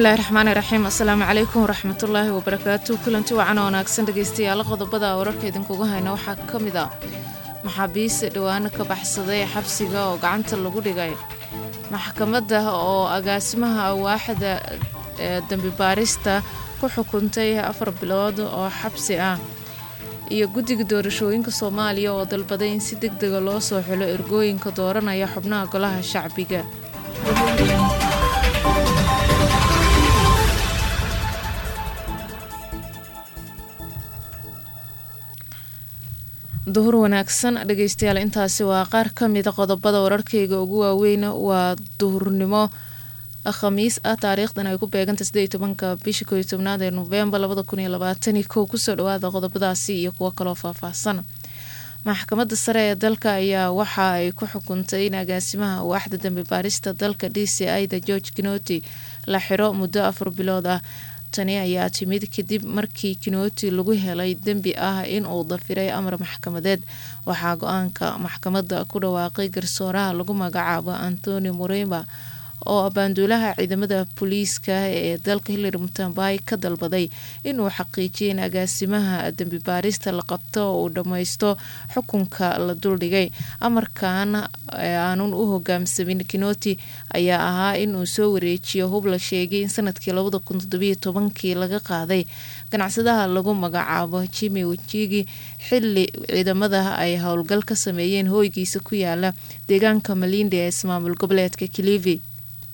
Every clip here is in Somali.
bismillahi raxmaani raxiim assalaamu calaykum waraxmatullaahi wabarakaatu kulanti wacan oo wanaagsan dhegeystayaal qodobada wararka idinkugu hayna waxaa ka mid a maxaabiis dhawaano ka baxsaday xabsiga oo gacanta lagu dhigay maxkamadda oo agaasimaha waaxda dembi baarista ku xukuntay afar bilood oo xabsi ah iyo guddiga doorashooyinka soomaaliya oo dalbaday in si deg dega loo soo xulo ergooyinka dooranaya xubnaha golaha shacbiga duhur wanaagsan dhegeystayaal intaasi waa qaar ka mida qodobada wararkeyga ugu waaweyn waa duhurnimo khamiis ah taariikhdan ay ku beeganta sidee tobanka bisha kooiyo tobnaad ee novembar labada kun iyo labaatani kow kusoo dhawaada qodobadaasi iyo kuwo kaloo faahfaahsan maxkamadda sare ee dalka ayaa waxa ay ku xukuntay in agaasimaha waaxda dambi baarista dalka d c i da george kinoti la xiro muddo afar bilood ah tani ayaa timid kadib markii kinoti lagu helay dembi ah in uu dafiray amar maxkamadeed waxaa go-aanka maxkamadda ku dhawaaqay garsooraha lagu magacaabo antoni murema oo abaanduulaha ciidamada booliiska ee dalka hillary mutambay ka dalbaday inuu xaqiijiyay in agaasimaha dembi baarista la qabto oo uu dhammaysto xukunka la duldhigay amarkan aanun u hogaamsamin kinoti ayaa ahaa inuu soo wareejiyo hub la sheegay in sanadkii labada kun toddobiyo tobankii laga qaaday ganacsadaha lagu magacaabo jimi wajigi xili ciidamada ay howlgal ka sameeyeen hooygiisa ku yaala deegaanka malindi ee ismaamul goboleedka kilivi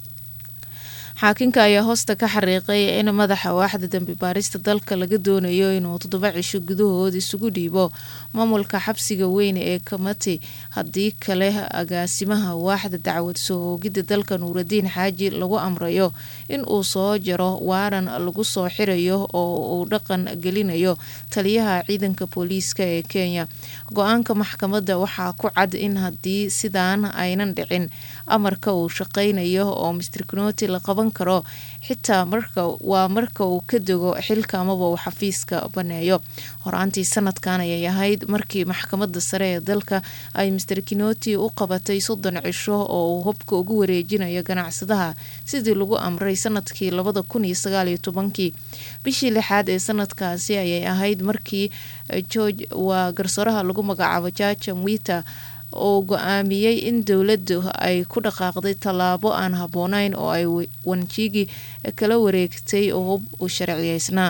xaakinka ayaa hoosta ka xariiqay in madaxa waaxda dembi baarista dalka laga doonayo inuu toddoba cisho gudahood isugu dhiibo maamulka xabsiga weyn ee kamati haddii kale agaasimaha waaxda dacwad soo hoogidda dalka nuuradiin xaaji lagu amrayo in uu soo jaro waaran lagu soo xirayo oo uu dhaqan gelinayo taliyaha ciidanka booliiska ee kenya go-aanka maxkamadda waxaa ku cad in haddii sidaan aynan dhicin amarka uu shaqaynayo oo mister knoti la qaban karo xitaa marka waa marka uu ka dego xilka amaba uu xafiiska baneeyo horaantii sanadkan ayay ahayd markii maxkamadda sare ee dalka ay mister kinoti u qabatay soddon cisho oo uu hubka ugu wareejinayo ganacsadaha sidii lagu amray sanadkii labada kun iyo sagaaliyo tobankii bishii lixaad ee sanadkaasi ayay ahayd markii george waa garsooraha lagu magacaabo jaja mwita oo go-aamiyey in dowladdu ay ku dhaqaaqday tallaabo aan habboonayn oo ay wanjigi kala wareegtay oo hub u sharciyeysnaa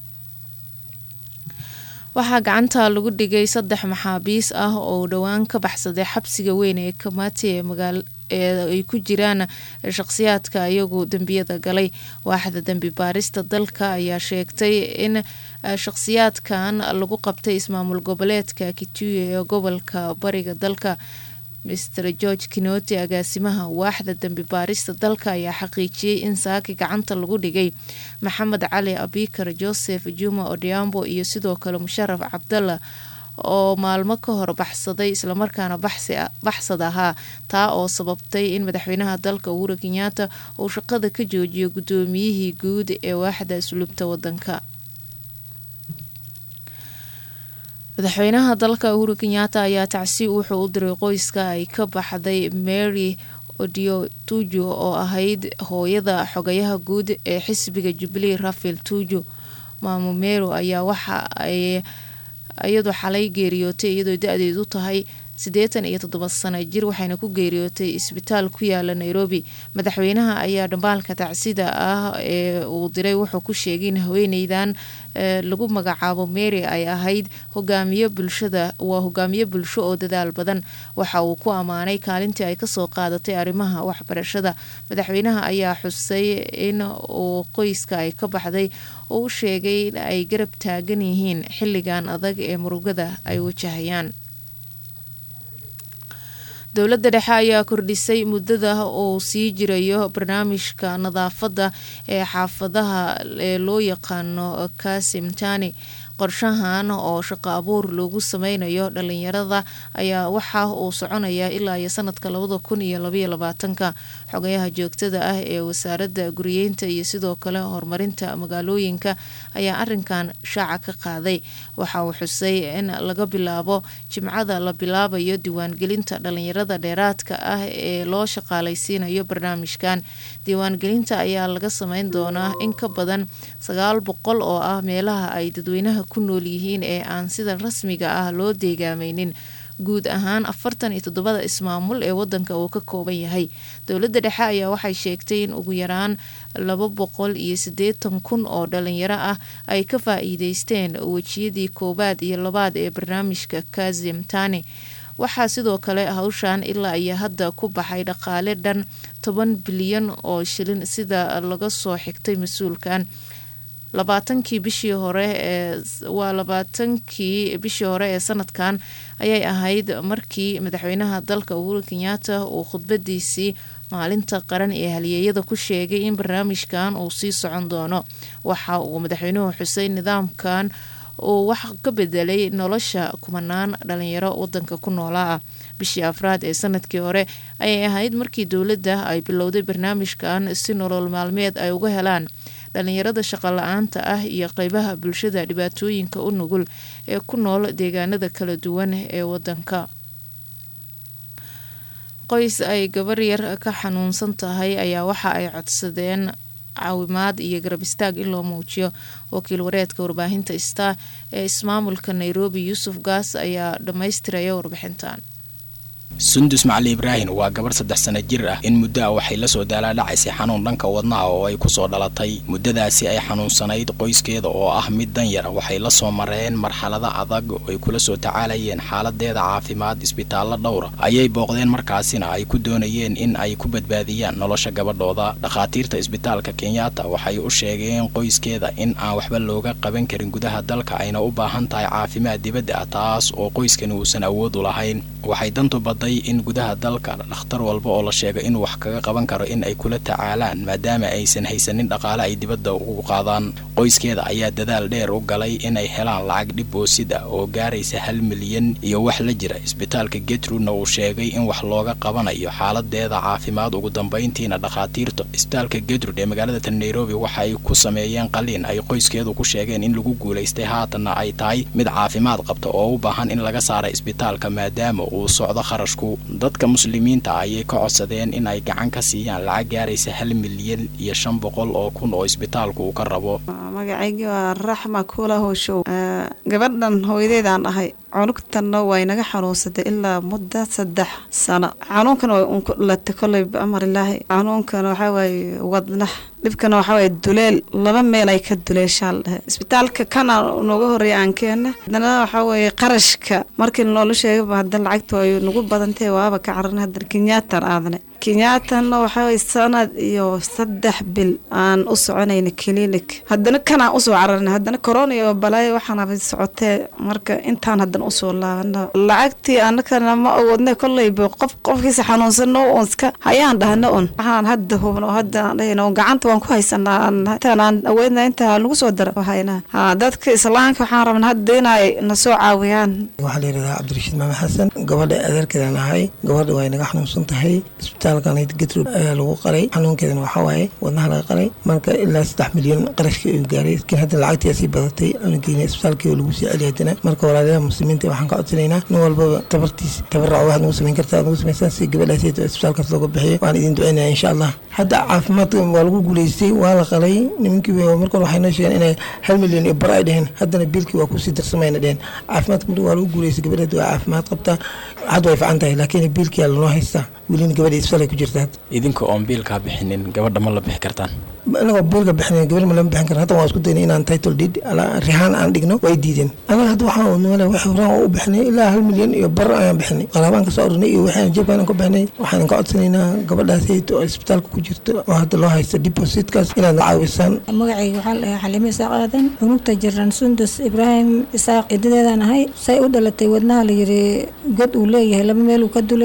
waxaa gacanta lagu dhigay saddex maxaabiis ah oo dhowaan ka baxsaday xabsiga weyn ee kamati ee magaal ee ay ku jiraan shaqsiyaadka iyagu dembiyada galay waaxda dembi baarista dalka ayaa sheegtay in shaqsiyaadkan lagu qabtay ismaamul goboleedka kituye ee gobolka bariga dalka mister george kinoti agaasimaha waaxda dembi baarista dalka ayaa xaqiijiyey in saaki gacanta lagu dhigay maxamed cali abikar joseph juma odiambo iyo sidoo kale musharaf cabdalla oo maalmo ka hor baxsaday islamarkaana baxsad ahaa taa oo sababtay in madaxweynaha dalka uhuru kenyaata uu shaqada ka joojiyo guddoomiyihii guud ee waaxda asluubta wadanka madaxweynaha dalka uhuru kenyaata ayaa tacsi wuxuu u diray qoyska ay ka baxday mary odio tuju oo ahayd hooyada xogayaha guud ee xisbiga jubilee rafael tuju maamo mero ayaa waxa ay iyadu xalay geeriyootay iyadoo da-deedu tahay siddeetan iyo toddoba sano jir waxayna ku geeriyootay isbitaal ku yaala nairobi madaxweynaha ayaa dhambaalka tacsida ah ee uu diray wuxuu ku sheegay in haweeneydan lagu magacaabo mary ay ahayd hogaamiye bulshada waa hogaamiye bulsho oo dadaal badan waxa uu ku ammaanay kaalintii ay kasoo qaadatay arrimaha waxbarashada madaxweynaha ayaa xusay in uu qoyska ay ka baxday oo u sheegay in ay garab taagan yihiin xilligan adag ee murugada ay wajahayaan dowladda dhexe ayaa kordhisay muddada uu sii jirayo barnaamijka nadaafadda ee xaafadaha ee loo yaqaano kasimtani qorshahan oo shaqo abuur loogu sameynayo dhalinyarada ayaa waxa uu soconaya ilaa iyo sanadka labada kun iyo labaiyo labaatanka xogayaha joogtada ah ee wasaaradda guriyeynta iyo sidoo kale horumarinta magaalooyinka ayaa arinkan shaaca ka qaaday waxa uu xusay in laga bilaabo jimcada la bilaabayo diiwaangelinta dhalinyarada dheeraadka ah ee loo shaqaalaysiinayo barnaamijkan diiwaangelinta ayaa laga sameyn doonaa in ka badan sagaal boqol oo ah meelaha ay dadweynaha ku nool yihiin ee aan sida rasmiga ah loo deegaameynin guud ahaan afartan iyo toddobada ismaamul ee wadanka uu ka kooban yahay dowladda dhexe ayaa waxay sheegtay in ugu yaraan laba boqol iyo siddeetan kun oo dhalinyaro ah ay ka faa-iideysteen wejiyadii koowaad iyo labaad ee barnaamijka kazim tani waxaa sidoo kale hawshan ilaa iyo hadda ku baxay dhaqaale dhan toban bilyan oo shilin sida laga soo xigtay mas-uulkan labaatankii bishii hore ee waa labaatankii bishii hore ee sanadkan ayay ahayd markii madaxweynaha dalka uhuru kenyaata uu khudbadiisii maalinta qaran ee halyeeyada ku sheegay in barnaamijkan uu sii socon doono waxa uu madaxweynuhu xusay nidaamkan uu wax ka bedelay nolosha kumanaan dhalinyaro wadanka ku noolaa ah bishii afraad ee sanadkii hore ayay ahayd markii dowladda ay bilowday barnaamijkan si nolol maalmeed ay uga helaan dhalinyarada shaqo la-aanta ah iyo qeybaha bulshada dhibaatooyinka u nugul ee ku nool deegaanada kala duwan ee wadanka qoys ay gabar yar ka xanuunsan tahay ayaa waxa ay codsadeen caawimaad iyo garab istaag in loo muujiyo wakiil wareedka warbaahinta star ee ismaamulka nairobi yuusuf gaas ayaa dhammaystiraya warbixintan sundus macali ibraahin waa gabar saddex sana jir ah in muddo ah waxay la soo daalaadhacaysay xanuun dhanka wadnaha oo ay ku soo dhalatay muddadaasi ay xanuunsanayd qoyskeeda oo ah mid danyar waxay la soo mareen marxalado adag oo ay kula soo tacaalayeen xaaladeeda caafimaad isbitaallo dhowra ayay booqdeen markaasina ay ku doonayeen in ay ku badbaadiyaan nolosha gabadhooda dhakhaatiirta isbitaalka kenyatta waxay u sheegeen qoyskeeda in aan waxba looga qaban karin gudaha dalka ayna u baahan tahay caafimaad dibadda ah taas oo qoyskani uusan awood u lahayn waxay dantu baday in gudaha dalka dhakhtar walba oo la sheego inuu wax kaga qaban karo in ay kula tacaalaan maadaama aysan haysanin dhaqaale ay dibadda ugu qaadaan qoyskeeda ayaa dadaal dheer u galay inay helaan lacag dhib boosid ah oo gaaraysa hal milyan iyo wax la jira isbitaalka getrudna uu sheegay in wax looga qabanayo xaaladeeda caafimaad ugu dambayntiina dhakhaatiirta isbitaalka getrud ee magaalada tan nairobi waxa ay ku sameeyeen qaliin ay qoyskeedu ku sheegeen in lagu guulaystay haatanna ay tahay mid caafimaad qabta oo u baahan in laga saara isbitaalka maadaama uu socdo kharashku dadka muslimiinta ayay ka codsadeen in ay gacan ka siiyaan lacag gaaraysa hal milyan iyo shan boqol oo kun oo isbitaalku uu ka rabo magacaygi waa raxma kuula howshow gabadhan hooyadeedaan dhahay cunugtanna way naga xanuunsatay ilaa muddo saddex sano xanuunkana way unku dhalatay koley biamarilaahi xanuunkana waxaa waaye wadnax dhibkana waxaa waaye duleel laba meel ay ka duleeshaal dhehe isbitaalka kana nooga horreeya aan keena haddana waxaa weeye qarashka markii noola sheegaba haddana lacagta ay nagu badantahe waaba ka cararna haddana kenyaatan aadne kenyaatana waxaa waye sanad iyo saddex bil aan u soconayna clinic haddana kanaan usoo cararna haddana corona iyo balaayo waxaanaba socotee marka intaan haddana usoo laabana lacagtii anakana ma awoodna kolleyba qof qofkiisa xanuunsano on iska hayaan dhahna on waxaan hadda hubno hadda aan dhahayna on gacanta waan ku haysanaa intaan aan awoodna intaa lagu soo dara haynaa ha dadka islaamka waxaan rabna hadda inay na soo caawiyaan waxaa la yidhahdaa cabdirashiid maame xasan gabadha adeerkeedaan ahay gabadha way naga xanuunsan tahay isbitaalkan getrud ayaa lagu qalay xanuunkeedana waxaa waaye wadnaha laga qalay marka ilaa saddex milyan qarashkii uu gaaray laakiin hadda lacagtii sii badatay cunugeena isbitaalkii lagu sii celiya haddana marka walaalayaha muslimiinta waxaan ka codsanaynaa nin walbaba tabartiis tabarac waxaad nagu samayn kartaa aad nagu samaysaan si gabadhaas isbitaalkaas looga bixiyo waan idin ducaynaya insha allah hadda caafimaadka waa lagu guulaystay waa la qalay nimankii markan waxay noo sheegeen inay hal milyan iyo bar ay dheheen haddana biilkii waa kusii darsamayna dheheen caafimaadka waa lagu guulaystay gabadheed waa caafimaad qabtaa hadda way fican tahay laakiin biilkiyaa lanoo haystaa welina gabadha isbitaalay ku jirta idinka oon biilkaa bixinin gabadha ma la bixi kartaan anagoo biilka bixin gabar ma lama bixin karan hadda waan isku daynay inaan title deed rihaan aan dhigno way diideen anaga hadda waxaan noole wax horaan u bixinay ilaa hal milyan iyo bar ayaan bixinay qalaabaan ka soo arurinay iyo waxaan jeebkaan ka bixinay waxaan ka codsanaynaa gabadhaasayt oo isbitaalka ku jirta oo hadda loo haysta depositkaas inaad caawisaan magacayga waxaa la dhahaa xaliime isaaq aadan cunugta jiran sundus ibraahim isaaq cidadeedaan ahay say u dhalatay wadnaha la yiri god uu leeyahay laba meel uu ka duleelaa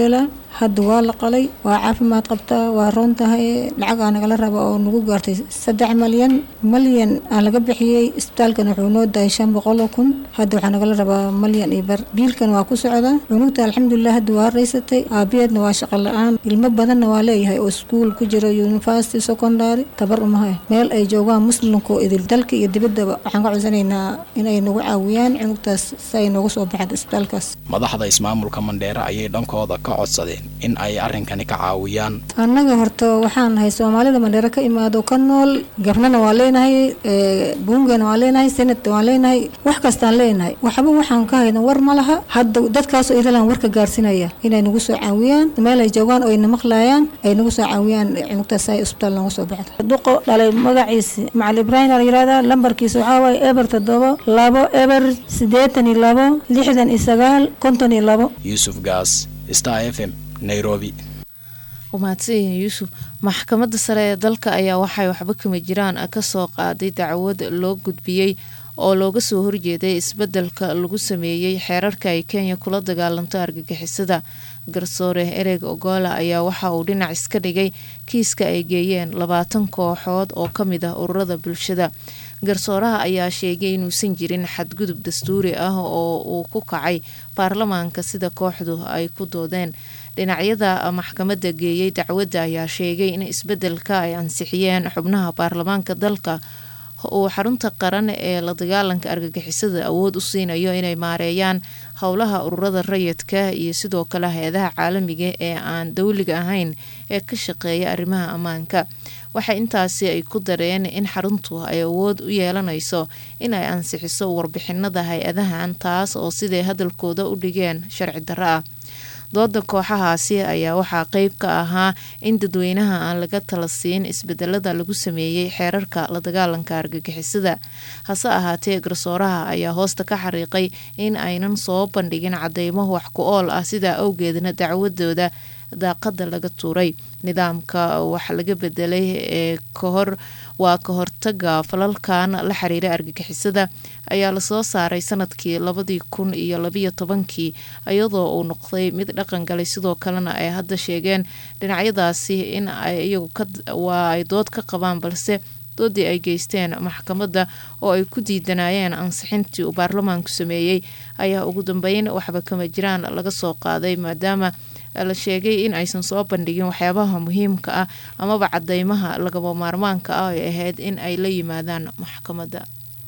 hadda waa la qalay waa caafimaad qabtaa waa roon tahay lacagaa nagala raba oo nagu gaartay saddex malyan malyan aan laga bixiyey isbitaalkan wuxuu noo dahay shan boqol oo kun hadda waxaa nagala rabaa malyan iyo bar biilkan waa ku socdaa cunugta alxamdulilah hadda waa raysatay aabiyeedna waa shaqo la-aan ilmo badanna waa leeyahay oo iskuul ku jira university secondary tabar umahay meel ay joogaan muslimka oo idil dalka iyo dibaddaba waxaan ka codsanaynaa inay nagu caawiyaan cunugtaas si ay nooga soo baxda isbitaalkaas madaxda ismaamulka mandheere ayay dhankooda ka codsadeen in ay arrinkani ka caawiyaan annaga horta waxaan nahay soomaalida mandheere ka imaado ka nool gabnana waa leenahay buungana waa leenahay senatna waa leenahay wax kastaan leenahay waxba waxaan ka hayna war ma laha hadda dadkaasoo idalan warka gaarsinaya inay nagu soo caawiyaan meel ay joogaan oo ayna maqlaayaan ay nagu soo caawiyaan cunugtaas si ay isbitaal nooga soo baxda duqo dhalay magaciisi macal ibraahim la yirahdaa lambarkiisa waxaa waaye eber toddobo labo eber siddeetan iyo labo lixdan iyo sagaal konton iyo labo yuusuf gaas star f m nairobi umahadsanyahin yuusuf maxkamadda sare ee dalka ayaa waxay waxba kama jiraan kasoo qaaday dacwad loo gudbiyey oo looga soo horjeeday isbedelka lagu sameeyey xeerarka ay kenya kula dagaalanto argagixisada garsoore ereg ogola ayaa waxa uu dhinac iska dhigay kiiska ay geeyeen labaatan kooxood oo ka mid ah ururada bulshada garsooraha ayaa sheegay inuusan jirin xadgudub dastuuri ah oo uu ku kacay baarlamaanka sida kooxdu ay ku doodeen dhinacyada maxkamadda geeyey dacwadda ayaa sheegay in isbedelka ay ansixiyeen xubnaha baarlamaanka dalka uu xarunta qaran ee la dagaalanka argagixisada awood u siinayo inay maareeyaan howlaha ururada rayidka iyo sidoo kale hay-adaha caalamiga ee aan dowliga ahayn ee ka shaqeeya arrimaha ammaanka waxay intaasi ay ku dareen in xaruntu ay awood u yeelanayso in ay ansixiso warbixinada hay-adahan taas oo siday hadalkooda u dhigeen sharci darro ah dooda kooxahaasi ayaa waxaa qeyb ka ahaa in dadweynaha aan laga tala siin isbedelada lagu sameeyey xeerarka la dagaalanka argagixisada hase ahaatee garsooraha ayaa hoosta ka xariiqay in aynan soo bandhigin cadeymo wax ku ool ah sidaa awgeedna dacwadooda daaqada laga tuuray nidaamka wax laga bedelay ee kahor waa ka hortaga falalkan la xiriira argagixisada ayaa lasoo saaray sanadkii labadii kun iyo labiyo tobankii iyadoo uu noqday mid dhaqan galay sidoo kalena ay hadda sheegeen dhinacyadaasi in ay iyagu waa ay dood ka qabaan balse doodii ay geysteen maxkamadda oo ay ku diidanayeen ansixintii uu baarlamaanku sameeyey ayaa ugu dambeyn waxba kama jiraan laga soo qaaday maadaama la sheegay in aysan soo bandhigin waxyaabaha muhiimka ah amaba cadeymaha lagaba maarmaanka ah ay ahayd in ay la yimaadaan maxkamadda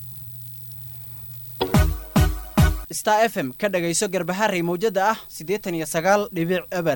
star f m ka dhagayso garbaharey mawjada ah siddeetan iyo sagaal dhibic eber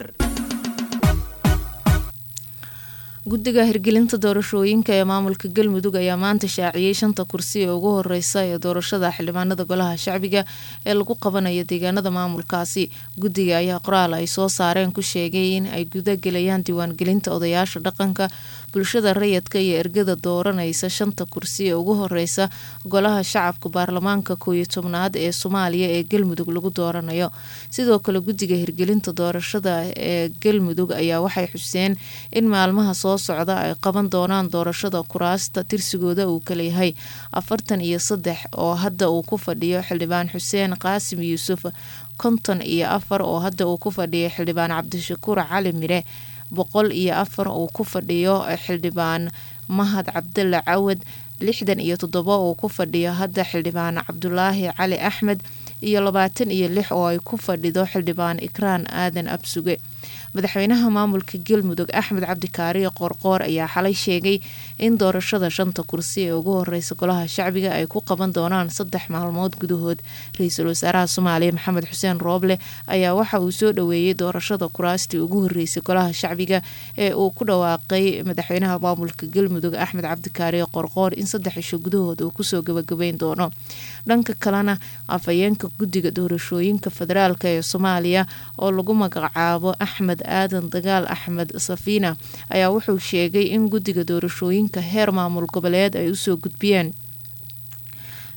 guddiga hirgelinta doorashooyinka ee maamulka galmudug ayaa maanta shaaciyey shanta kursi ee ugu horeysa ee doorashada xildhibaanada golaha shacbiga ee lagu qabanayo deegaanada maamulkaasi guddiga ayaa qoraal ay soo saareen ku sheegay in ay gudagelayaan diiwaangelinta odayaasha dhaqanka bulshada rayidka iyo ergada dooranaysa shanta kursi ee ugu horeysa golaha shacabka baarlamaanka kooiyo tobnaad ee soomaaliya ee galmudug lagu dooranayo sidoo kale guddiga hirgelinta doorashada ee galmudug ayaa waxay xuseen in maalmaha soo socda ay qaban doonaan doorashada kuraasta tirsigooda uu kaleyahay afartan iyo saddex oo hadda uu ku fadhiyo xildhibaan xuseen qaasim yuusuf konton iyo afar oo hadda uu ku fadhiyo xildhibaan cabdishakuur cali mire boqol iyo afar uu ku fadhiyo xildhibaan mahad cabdalla cawad lixdan iyo toddoba uu ku fadhiyo hadda xildhibaan cabdulaahi cali axmed iyo labaatan iyo lix oo ay ku fadhido xildhibaan ikraan aadan absuge madaxweynaha maamulka galmudug axmed cabdikaariyo qoorqoor ayaa xalay sheegay in doorashada shanta kursi ee ugu horeysa golaha shacbiga ay ku qaban doonaan saddex maalmood gudahood ra-iisul wasaaraha soomaaliya maxamed xuseen rooble ayaa waxa uu soo dhaweeyey doorashada kuraastii ugu horeysay golaha shacbiga ee uu ku dhawaaqay madaxweynaha maamulka galmudug axmed cabdikaariyo qoorqoor in saddex isho gudahood uu kusoo gabagabeyn doono dhanka kalena afhayeenka guddiga doorashooyinka federaalk ee soomaaliya oo lagu magacaabo axmed aadan dagaal axmed safiina ayaa wuxuu sheegay in guddiga doorashooyinka heer maamul goboleed ay usoo gudbiyeen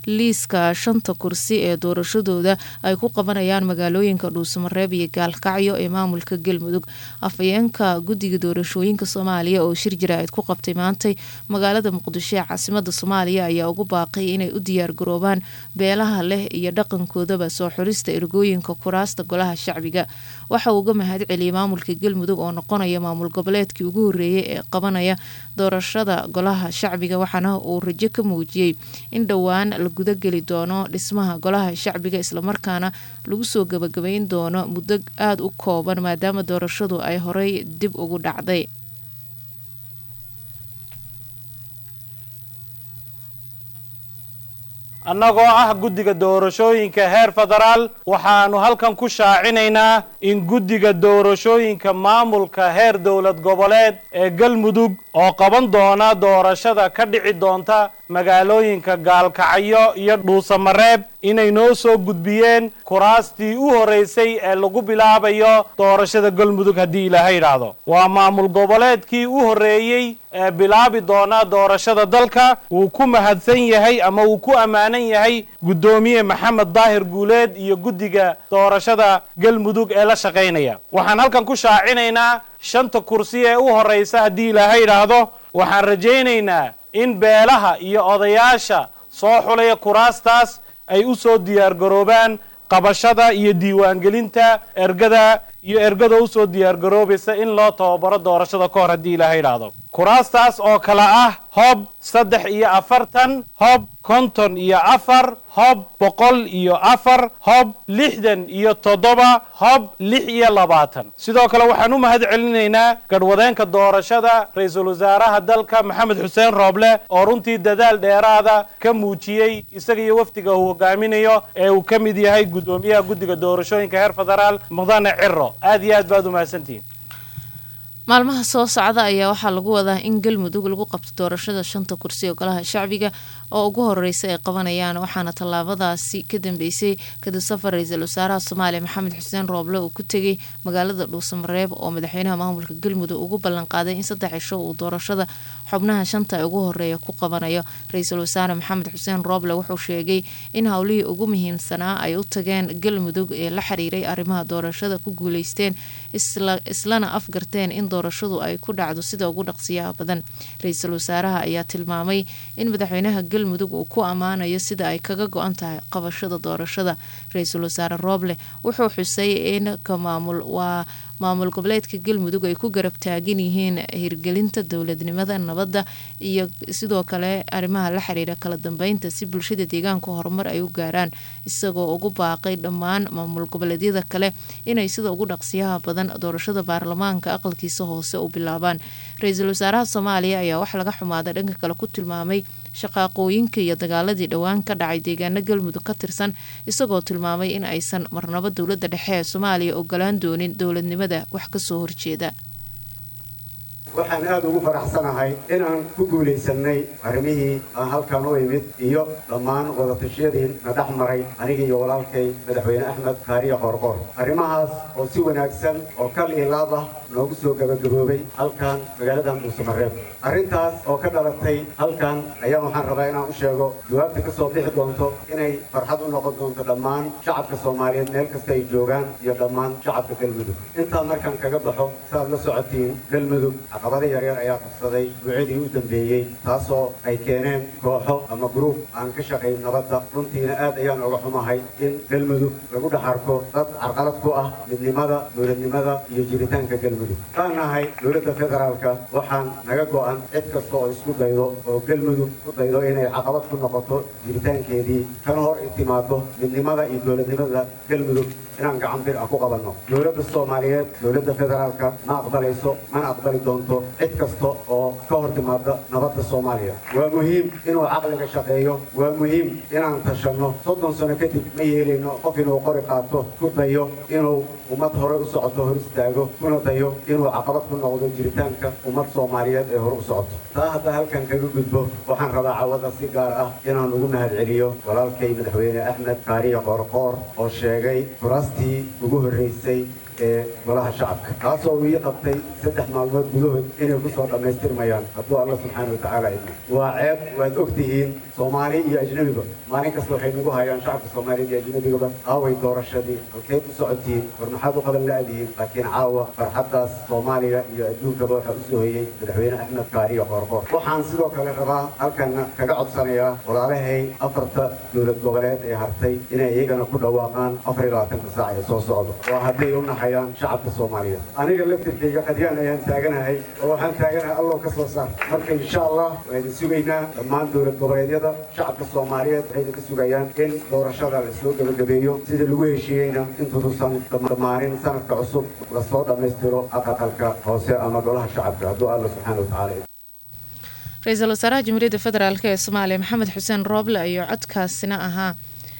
liiska shanta kursi ee doorashadooda ay ku qabanayaan magaalooyinka dhuusamareeb iyo gaalkacyo ee maamulka galmudug afhayeenka guddiga doorashooyinka soomaaliya oo shir jaraa'id ku qabtay maantay magaalada muqdisho ee caasimada soomaaliya ayaa ugu baaqay inay u diyaargaroobaan beelaha leh iyo dhaqankoodaba soo xulista ergooyinka kuraasta golaha shacbiga waxa uu uga mahad celiyay maamulka galmudug oo noqonaya maamul goboleedkii ugu horeeyay ee qabanaya doorashada golaha shacbiga waxaana uu rajo ka muujiyey in dhowaan la gudageli doono dhismaha golaha shacbiga islamarkaana lagu soo gabagabayn doono muddo aada u kooban maadaama doorashadu ay horey dib ugu dhacday annagoo ah guddiga doorashooyinka heer federaal waxaannu halkan ku shaacinaynaa in guddiga doorashooyinka maamulka heer dowlad goboleed ee galmudug oo qaban doona doorashada ka dhici doonta magaalooyinka gaalkacyo iyo dhuusamareeb inay noo soo gudbiyeen kuraastii u horraysay ee lagu bilaabayo doorashada galmudug haddii ilaahay idhaahdo waa maamul goboleedkii u horreeyey ee bilaabi doona doorashada dalka wuu ku mahadsan yahay ama wuu ku ammaanan yahay guddoomiye maxamed daahir guuleed iyo guddiga doorashada galmudug ee la shaqaynaya waxaan halkan ku shaacinaynaa shanta kursi ee u horraysa haddii ilaahay idhaahdo waxaan rajaynaynaa in beelaha iyo odayaasha soo xulaya kuraastaas ay u soo diyaargaroobaan qabashada iyo diiwaangelinta ergada iyo ergada u soo diyaargaroobaysa in loo tababaro doorashada ka hor haddii ilaahay idhaahdo kuraastaas oo kale ah hob saddex iyo afartan hob konton iyo afar hob boqol iyo afar hob lixdan iyo toddoba hob lix iyo labaatan sidoo kale waxaan u mahad celinaynaa gadhwadeenka doorashada ra-iisul wasaaraha dalka maxamed xuseen rooble oo runtii dadaal dheeraada ka muujiyey isaga iyo wafdiga uu hogaaminayo ee uu ka mid yahay guddoomiyaha guddiga doorashooyinka heer federaal mudane ciro aad iyo aad baad u mahadsantihiin maalmaha soo socda ayaa waxaa lagu wadaa in galmudug lagu qabto doorashada shanta kursi ee golaha shacbiga oo ugu horeysa ay qabanayaan waxaana tallaabadaasi ka dambeysay kadib safar ra-iisul wasaaraha soomaaliya maxamed xuseen rooble uu ku tegay magaalada dhuusamareeb oo madaxweynaha maamulka galmudug ugu ballanqaaday in saddex cisho uu doorashada xubnaha shanta ee ugu horeeya ku qabanayo ra-iisul wasaare maxamed xuseen rooble wuxuu sheegay in howlihii ugu muhiimsanaa ay u tageen galmudug ee la xiriiray arrimaha doorashada ku guuleysteen islana afgarteen in doorashadu ay ku dhacdo sida ugu dhaqsiyaha badan ra-iisul wasaaraha ayaa tilmaamay in madaxweynaha galmudug uu ku ammaanayo sida ay kaga go-an tahay qabashada doorashada ra-iisul wasaare rooble wuxuu xusay in ka maamul waa maamul goboleedka galmudug ay ku garab taagan yihiin hirgelinta dowladnimada nabadda iyo sidoo kale arrimaha la xiriira kala dambeynta si bulshada deegaanka horumar ay u gaaraan isagoo ugu baaqay dhammaan maamul goboleedyada kale inay sida ugu dhaqsiyaha badan doorashada baarlamaanka aqalkiisa hoose u bilaabaan ra-iisul wasaaraha soomaaliya ayaa wax laga xumaada dhanka kale ku tilmaamay shaqaaqooyinka iyo dagaaladii dhowaan ka dhacay deegaano galmudug ka tirsan isagoo tilmaamay in aysan marnabo dowladda dhexe ee soomaaliya ogolaan doonin dowladnimada wax kasoo horjeeda waxaan aad ugu faraxsanahay inaan ku guulaysannay arrimihii aan halkan u imid iyo dhammaan wadatashyadii na dhex maray aniga iyo walaalkay madaxweyne axmed kaariya qoorqoor arrimahaas oo si wanaagsan oo kal iyo laab ah noogu soo gabagaboobay halkan magaaladan dhuusamareeb arrintaas oo ka dhalatay halkan ayaan waxaan rabaa inaan u sheego jawaabta ka soo bixi doonto inay farxad u noqon doonto dhammaan shacabka soomaaliyeed meel kasta ay joogaan iyo dhammaan shacabka galmudug intaan markaan kaga baxo saaad la socotiin galmudug caqabada yaryar ayaa qabsaday duucadii u dambeeyey taasoo ay keeneen kooxo ama gruub aan ka shaqayn nabadda runtiina aad ayaan uga xumahay in galmudug lagu dhex arko dad carqalad ku ah midnimada dowladnimada iyo jiritaanka galmudug kaan nahay dowladda federaalka waxaan naga go'an cid kasta oo isku daydo oo galmudug ku daydo inay caqabad ku noqoto jiritaankeedii kana hor timaado midnimada iyo dowladnimada galmudug inaan gacan bir ah ku qabanno dowladda soomaaliyeed dowladda federaalka ma aqbalayso mana aqbali doonto cid kasta oo ka hor timaada nabadda soomaaliya waa muhiim inuu caqliga shaqeeyo waa muhiim inaan tashanno soddon sano kadib ma yeelayno qof inuu qori qaato ku dayo inuu ummad hore u socoto hor istaago kuna dayo inuu caqabad ku noqdo jiritaanka ummad soomaaliyeed ee hore u socoto taa hadda halkan kaga gudbo waxaan rabaa cawada si gaar ah inaan ugu mahad celiyo walaalkay madaxweyne axmed kaariya qoorqoor oo sheegay kuraastii ugu horraysay ee golaha shacabka taasoo uu ii qabtay saddex maalmood gudahood inay ku soo dhammaystirmayaan hadduu alla subxaana watacaala idmo waa ceeb waad og tihiin soomaali iyo ajnebiba maalin kasta waxay nagu hayaan shacabka soomaaliya iyo ajnebigaba aaway doorashadii halkeed u socotiin war maxaad u qaban la-dihiin laakiin caawa farxaddaas soomaaliya iyo adduunkaba waxaa u soo hoyey madaxweyne axmed kaariyo qoorqoor waxaan sidoo kale rabaa halkana kaga codsanayaa walaalahay afarta dowlad goboleed ee hartay inay iyagana ku dhawaaqaan afar iyo labaatanka saac ee soo socda waa hadday u naxayaan shacabka soomaaliyeed aniga laftirkayga qadyaan ayaan taaganahay oo waxaan taaganahay allow ka soo saar marka insha allah waa idin sugaynaa dhammaan dowlad goboleedyada shacabka soomaaliyeed waxay idinka sugayaan in doorashada lasoo gebagabeeyo sida lagu heshiiyeyna intuusan dhammaanin sanadka cusub lasoo dhammaystiro aqalka hoose ama golaha shacabka hadduu alla subxaana watacaala ra-iisul wasaaraha jamhuuriyadda federaalk ee soomaaliya maxamed xuseen rooble ayuu codkaasina ahaa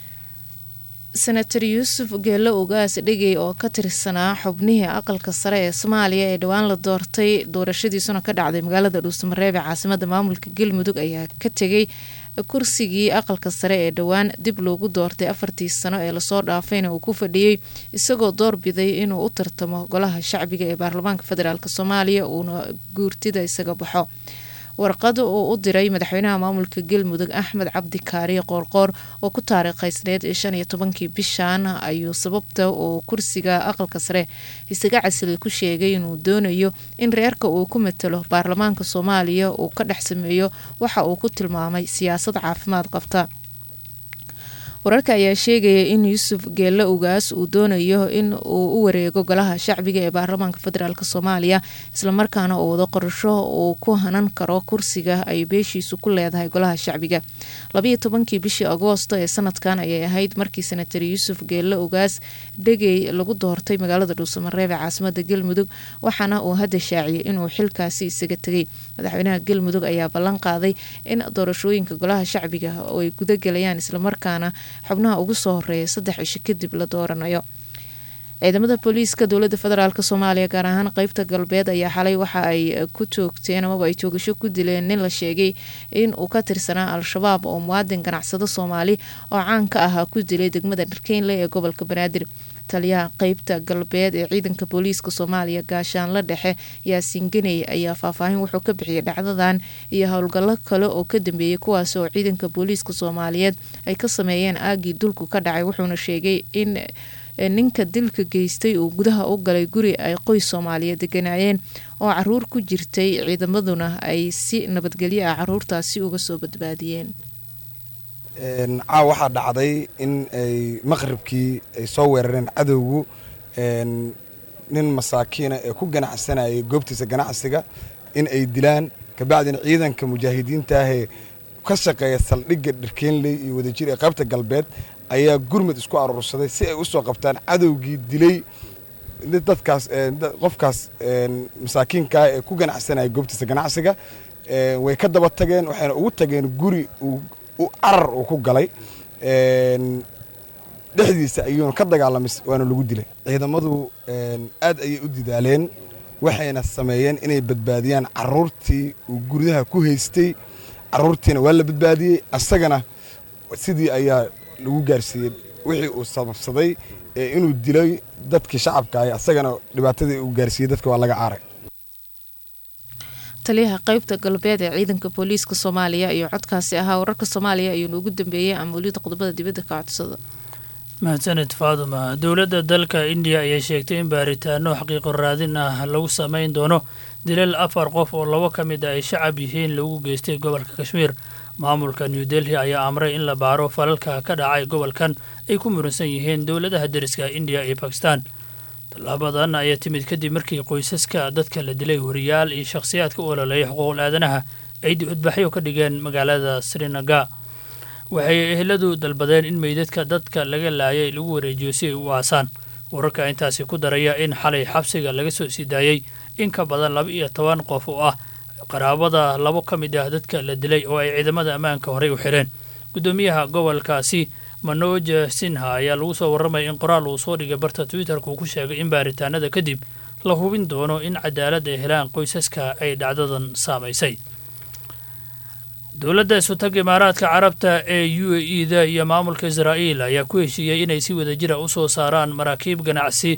senator yuusuf geello ugaas dhegey oo ka tirsanaa xubnihii aqalka sare ee soomaaliya ee dhowaan la doortay doorashadiisuna ka dhacday magaalada dhuusamareeb ee caasimada maamulka galmudug ayaa ka tegay kursigii aqalka sare ee dhowaan dib loogu doortay afartii sano ee lasoo dhaafayna uu ku fadhiyey isagoo doorbiday inuu u tartamo golaha shacbiga ee baarlamaanka federaalk soomaaliya uuna guurtida isaga baxo warqada uu u diray madaxweynaha maamulka galmudug axmed cabdi kaariye qoorqoor oo ku taariikhaysneed shan iyo tobankii bishan ayuu sababta uu kursiga aqalka sare isaga casilay ku sheegay inuu doonayo in reerka uu ku matalo baarlamaanka soomaaliya uu ka dhex sameeyo waxa uu ku tilmaamay siyaasad caafimaad qabta wararka ayaa sheegaya in yuusuf geelle ugaas uu doonayo in uu u wareego golaha shacbiga ee baarlamaanka federaalk soomaaliya islamarkaana uu wado qorsho uu ku hanan karo kursiga ay beeshiisu ku leedahay golaha shacbiga labayo tobankii bishii agoosto ee sanadkan ayay ahayd markii senatar yuusuf geelle ugaas dhegey lagu doortay magaalada dhuusamareeb ee caasimada galmudug waxaana uu hadda shaaciyay inuu xilkaasi isaga tegay madaxweynaha galmudug ayaa ballan qaaday in doorashooyinka golaha shacbiga ay gudagelayaan islamarkaana xubnaha ugu soo horeeya saddex cisho kadib la dooranayo ciidamada booliiska dowlada federaalk soomaaliya gaar ahaan qeybta galbeed ayaa xalay waxa ay ku toogteen amaba ay toogasho ku dileen nin la sheegay in uu ka tirsanaa al-shabaab oo muwaadin ganacsado soomaali oo caan ka ahaa ku dilay degmada dharkeynle ee gobolka banaadir taliyaha qeybta galbeed ee ciidanka booliiska soomaaliya gaashaanla dhexe yaasiin ganey ayaa faahfaahin wuxuu ka bixiyay dhacdadan iyo howlgallo kale oo ka dambeeyay kuwaas oo ciidanka booliiska soomaaliyeed ay ka sameeyeen aagii dulku ka dhacay wuxuuna sheegay in ninka dilka geystay uu gudaha u galay guri ay qoys soomaaliyeed deganaayeen oo caruur ku jirtay ciidamaduna ay si nabadgelyo ah caruurtaasi uga soo badbaadiyeen caaw waxaa dhacday in ay maqribkii ay soo weerareen cadowgu nin masaakiina ee ku ganacsanayay goobtiisa ganacsiga in ay dilaan kabacdina ciidanka mujaahidiintaahee ka shaqeeya saldhigga dharkeenley iyo wadajir ee qaybta galbeed ayaa gurmud isku aruursaday si ay u soo qabtaan cadowgii dilay dadkaas qofkaas masaakiinkaa ee ku ganacsanaya goobtiisa ganacsiga way ka daba tageen waxayna ugu tageen guri carar uu ku galay dhexdiisa ayuuna ka dagaalamay waana lagu dilay ciidamadu aad ayay u didaaleen waxayna sameeyeen inay badbaadiyaan caruurtii uu guryaha ku haystay caruurtiina waa la badbaadiyey asagana sidii ayaa lagu gaarsiiyey wixii uu sababsaday inuu dilay dadkii shacabka ah asagana dhibaatadii uu gaarsiiyey dadka waa laga caaray taliyaha qeybta galbeed ee ciidanka booliiska soomaaliya iyo codkaasi ahaa wararka soomaaliya ayuuna ugu dambeeyey amuuliyada qodobada dibadda ka codsada mahadsanid faaduma dowladda dalka indiya ayaa sheegtay in baaritaano xaqiiqo raadin ah lagu sameyn doono dilal afar qof oo labo ka mid a ay shacab yihiin lagu geystay gobolka kashmiir maamulka new delhi ayaa amray in la baaro falalka ka dhacay gobolkan ay ku muransan yihiin dowladaha deriska indiya iyo bakistan tallaabadan ayaa timid kadib markii qoysaska dadka la dilay wariyaal iyo shakhsiyaadka u ololeeya xuquuqul aadanaha ay dibadbaxyo ka dhigeen magaalada srinaga waxay eheladu dalbadeen in meydadka dadka laga laayay lagu wareejiyo si ay u aasaan wararka intaasi ku daraya in xalay xabsiga laga soo sii daayey in ka badan laba iyo toban qof oo ah qaraabada labo ka mid ah dadka la dilay oo ay ciidamada ammaanka horey u xireen guddoomiyaha gobolkaasi manoj sinha ayaa lagu soo warramaya in qoraal uu soo dhigay barta twitterka uu ku sheegay in baaritaanada kadib la hubin doono in cadaalad ay helaan qoysaska ay dhacdadan saamaysay dowladda isutag imaaraadka carabta ee u a e da iyo maamulka israa'iil ayaa ku heshiiyey inay si wadajira u soo saaraan maraakiib ganacsi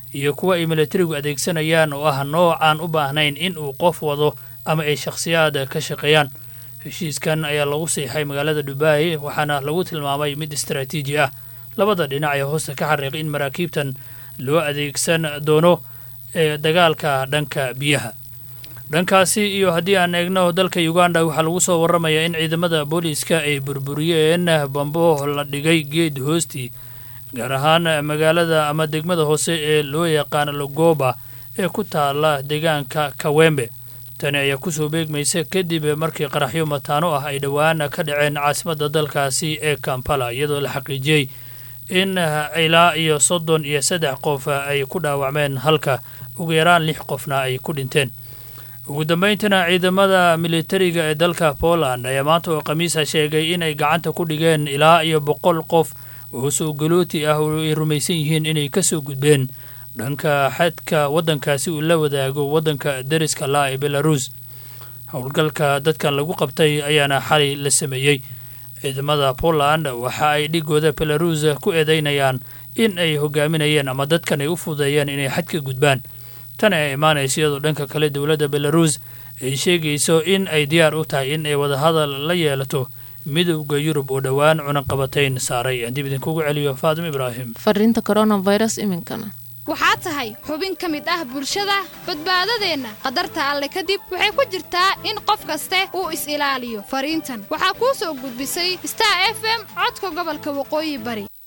iyo kuwa ay milatarigu adeegsanayaan oo ah nooc aan u baahnayn in uu qof wado ama ay shakhsiyaad ka shaqeeyaan heshiiskan ayaa lagu siixay magaalada dubai waxaana lagu tilmaamay mid istaraatiiji ah labada dhinac ayaa hoosta ka xariiqay in maraakiibtan loo adeegsan doono ee dagaalka dhanka biyaha dhankaasi iyo haddii aan eegno dalka uganda waxaa lagu soo warramayaa in ciidamada booliiska ay burburiyeen bambo la dhigay geed hoostii gaar ahaan magaalada ama degmada hoose ee loo yaqaano logoba ee ku taala deegaanka kawembe tani ayaa kusoo beegmaysa kadib markii qaraxyo mataano ah ay dhowaan ka dhaceen caasimadda dalkaasi ee kampala iyadoo la xaqiijiyey in ilaa iyo soddon iyo saddex qof ay ku dhaawacmeen halka ugu yaraan lix qofna ay ku dhinteen ugu dambayntiina ciidamada militariga ee dalka poland ayaa maanta oo khamiisa sheegay inay gacanta ku dhigeen ilaa iyo boqol qof oo soogalooti ah oo ay rumaysan yihiin inay ka soo gudbeen dhanka xadka waddankaasi uu la wadaago waddanka deriska laa ee belaruus howlgalka dadkan lagu qabtay ayaana xalay la sameeyey ciidamada poland waxa ay dhigooda belaruus ku eedeynayaan in ay hogaaminayeen ama dadkan ay u fududeeyeen inay xadka gudbaan tan ay imaanaysa iyadoo dhanka kale dowladda belaruus ay sheegayso in ay diyaar u tahay in ay wadahadal la yeelato midowda yurub oo dhowaan cunaqabatayn saaray aan dib idinkugu celiyo faadim ibraahim fariinta coronavirus iminkana waxaa tahay xubin ka mid ah bulshada badbaadadeenna khatarta alle kadib waxay ku jirtaa in qof kaste uu is-ilaaliyo fariintan waxaa kuu soo gudbisay star f m codka gobolka waqooyi bari